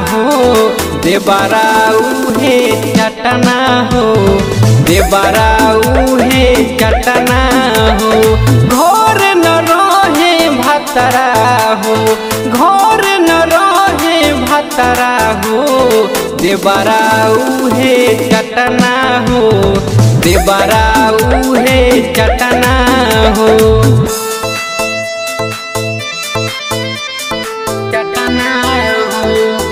हो देवराऊ हे चटना हो देवराऊ हे चटना हो घर न रहे भतरा हो घर न रहे भतरा हो देवराऊ हे चटना हो देवराऊ हे चटना हो चटना हो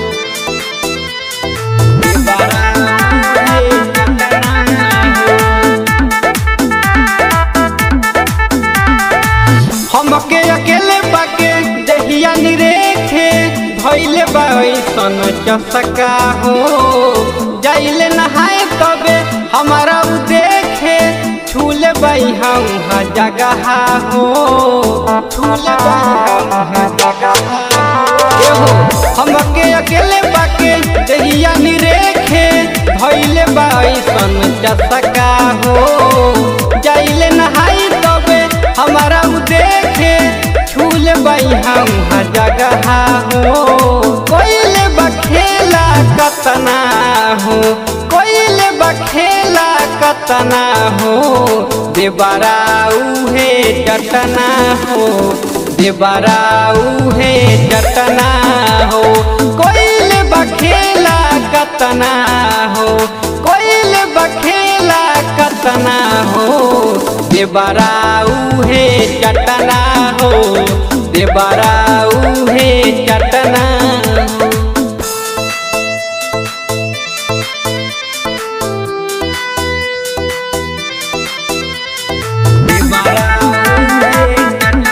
देवराऊ हे चटना हो हमके अकेले बाके दहिया निरेखे भइले बैसन चसका हो जाइले नहाए तबे हमारा उ देखे छूले बई हम जगह हो छूले बई हम जगह हो हमके अकेले बाके दहिया निरेखे भइले बैसन चसका हो जाइले नहाई तबे हमारा उ देखे छूल बई हम जगह हो कोइले बखेला कतना हो कोइले बखेला कतना हो देवराऊ हे चटना हो देवराऊ हे चटना हो कोइले बखेला कतना हो कोइले बखेला कतना हो देवराऊ हे चटना हो देवराऊ हे चटना हो देवराऊ हे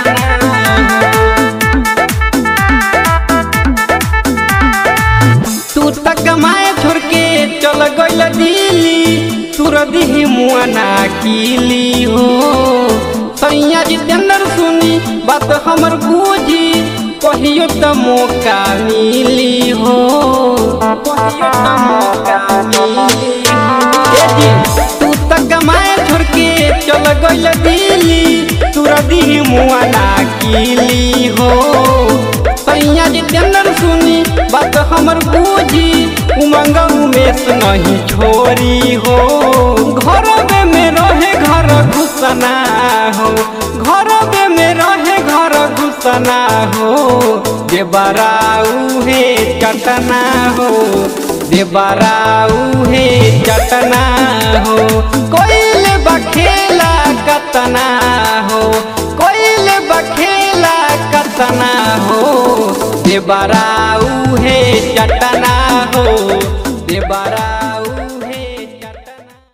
तू तक कमाए छोड़ के चल गइल दिल्ली तुर दिही मुआना कीली हो सैया जितेंद्र सुनी बात हमर बूझी कहियो त मौका मिली हो कहियो त मौका मिली हो। ए जी, तू तक कमाए छोड़ के चल गइल दिल्ली तुर दिही मुआना कीली हो सैया जितेंद्र सुनी बात हमर बूझी उमंग उमेश नहीं छोरी हो घर में रहे घर घुसना हो घर में रहे घर घुसना हो देवराऊ हे चटना हो देवराऊ हे चटना हो कोइले बखेला कतना हो कोइले बखेला कतना हो देवराऊ हे चटना हो